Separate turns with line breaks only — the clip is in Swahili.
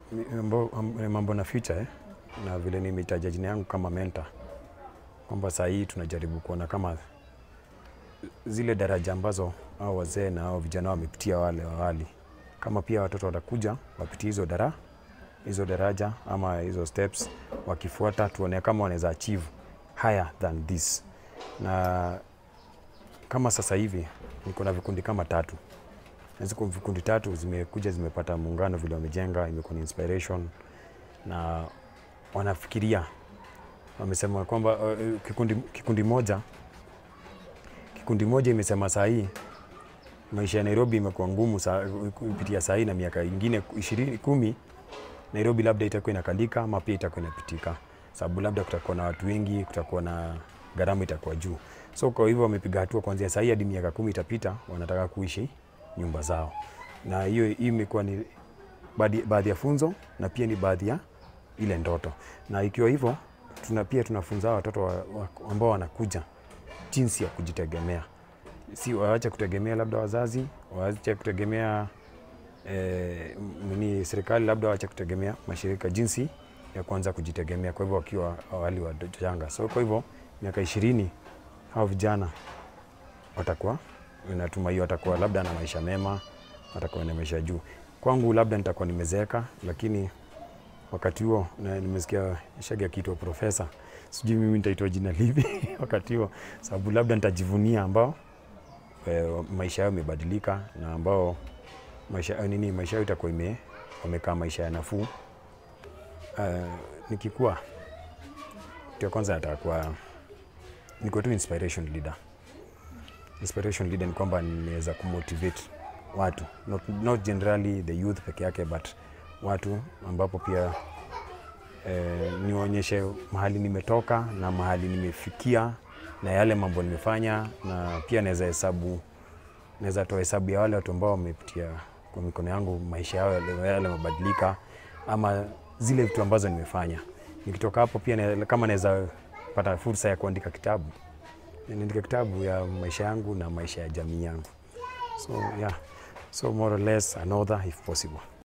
Mi- mambo, am- mambo na future eh? na vile nimeitaja jina yangu kama mentor kwamba saa hii tunajaribu kuona kama zile daraja ambazo au wazee na au vijana wamepitia wale awali, kama pia watoto watakuja wapitie hizo dara hizo daraja ama hizo steps, wakifuata tuone kama wanaweza achieve higher than this. Na kama sasa hivi niko na vikundi kama tatu na ziko vikundi tatu zimekuja zimepata muungano vile wamejenga, imekuwa ni inspiration na wanafikiria, wamesema kwamba uh, kikundi, kikundi moja kikundi moja imesema saa hii maisha ya Nairobi imekuwa ngumu saa- kupitia saa hii na miaka ingine ishirini kumi Nairobi labda itakuwa inakalika ama pia itakuwa inapitika, sababu labda kutakuwa na watu wengi, kutakuwa na gharama itakuwa juu. So kwa hivyo wamepiga hatua kuanzia saa hii hadi miaka kumi itapita, wanataka kuishi nyumba zao, na hiyo hii imekuwa ni baadhi baadhi ya funzo na pia ni baadhi ya ile ndoto, na ikiwa hivyo tuna pia tunafunza hawa watoto wa, wa, ambao wanakuja jinsi ya kujitegemea, si waache kutegemea labda wazazi, waache kutegemea eh, nini serikali, labda waache kutegemea mashirika, jinsi ya kuanza kujitegemea. Kwa hivyo wakiwa awali wachanga, so kwa hivyo miaka ishirini hao vijana watakuwa natumai watakuwa labda na maisha mema, watakuwa na maisha juu. Kwangu labda nitakuwa nimezeeka, lakini wakati huo na nimesikia Shagi akiitwa profesa, sijui mimi nitaitwa jina lipi wakati huo, sababu labda nitajivunia ambao e, maisha yao imebadilika na ambao maisha nini maisha yao itakuwa ime wamekaa maisha ya nafuu. Uh, nikikuwa kitu ya kwanza nataka kuwa niko tu inspiration leader. Inspiration leader ni kwamba nimeweza kumotivate watu not, not generally the youth peke yake but watu ambapo pia eh, niwaonyeshe mahali nimetoka na mahali nimefikia na yale mambo nimefanya, na pia naweza hesabu naweza toa hesabu ya wale watu ambao wamepitia kwa mikono yangu maisha yao yale yale yamebadilika, ama zile vitu ambazo nimefanya. Nikitoka hapo pia na, kama naweza pata fursa ya kuandika kitabu, niandike kitabu ya maisha yangu na maisha ya jamii yangu. So yeah, so more or less another if possible.